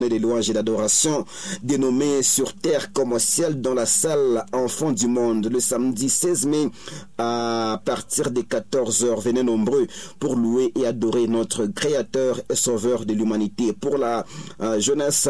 les louanges et l'adoration dénommée sur terre comme au ciel dans la salle Enfants du Monde le samedi 16 mai à partir des 14h. Venez nombreux pour louer et adorer notre Créateur et Sauveur de l'humanité. Pour la euh, jeunesse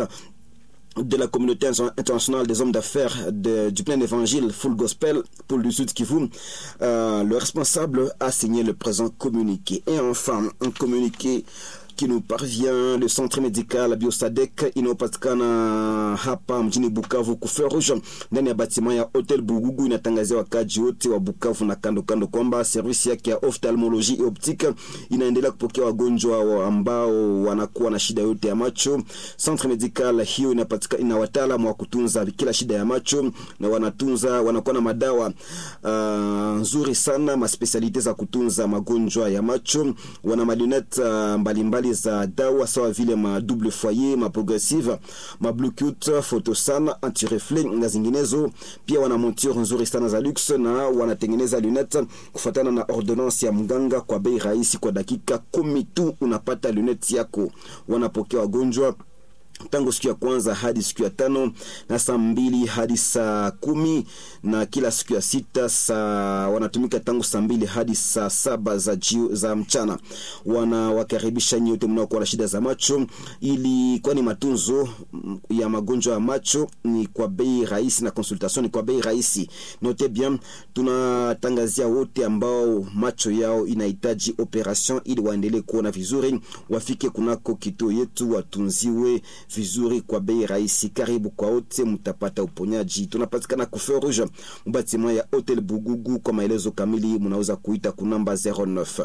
de la communauté internationale des hommes d'affaires de, du plein évangile Full Gospel pour le Sud Kivu, euh, le responsable a signé le présent communiqué. Et enfin, un communiqué qui nous parvient le centre médical Biosadek inayopatikana hapa mjini Bukavu kuferuja ndani ya batima ya Hotel Bugugu inatangazia wakaji wote wa Bukavu na kando kando kwamba servisi yake ya ophthalmologie et optique inaendelea kupokea wagonjwa ambao wanakuwa na shida yote ya macho. Centre medical hiyo inapatikana ina wataalamu wa kutunza kila shida ya macho na wanatunza wanakuwa na madawa uh, nzuri sana maspesialite za kutunza magonjwa ya macho. Wana malunette uh, mbalimbali za dawa sawa vile ma double foyer, ma progressive, ma bluetooth, photosan, anti-reflet na zinginezo. Pia wana monture nzuri sana za luxe na wanatengeneza lunette kufuatana na ordonnance ya mganga kwa bei rahisi. Kwa dakika kumi tu unapata lunette yako. Wanapokea wagonjwa tangu siku ya kwanza hadi siku ya tano na saa mbili hadi saa kumi na kila siku ya sita saa wanatumika tangu saa mbili hadi saa saba za, jio, za mchana. Wanawakaribisha nyote mnaokuwa na shida za macho, ili kwani matunzo ya magonjwa ya macho ni kwa bei rahisi na consultation ni kwa bei rahisi. Note bien, tunatangazia wote ambao macho yao inahitaji operation ili waendelee kuona vizuri, wafike kunako kituo yetu watunziwe vizuri kwa bei rahisi. Karibu kwa wote, mtapata uponyaji. Tunapatikana Kufe Rouge mbatima ya Hotel Bugugu. Kwa maelezo kamili mnaweza kuita kunamba 09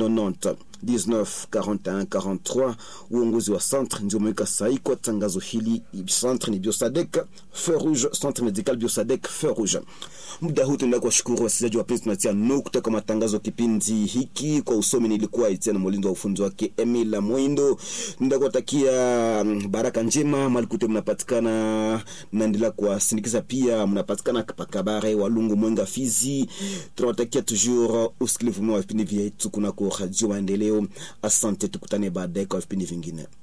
90 19 41 43. Uongozi wa centre ndio umeweka sahi kwa tangazo hili. Centre ni Biosadek Feu Rouge, centre medical Biosadek Feu Rouge. Muda huu tunaenda kuwashukuru wasikilizaji wapenzi, tunatia nukta kwa matangazo kipindi hiki. Kwa usomi nilikuwa Etienne Molindo wa ufunzi wake Emila Mwindo. Nenda kuwatakia baraka njema malikute mnapatikana, naendelea kuwasindikiza pia, mnapatikana Kabare, Walungu, Mwenga, Fizi. Tunawatakia toujours usikilivu mwema wa vipindi vyetu kunako Radio Maendeleo. Asante, tukutane baadaye kwa vipindi vingine.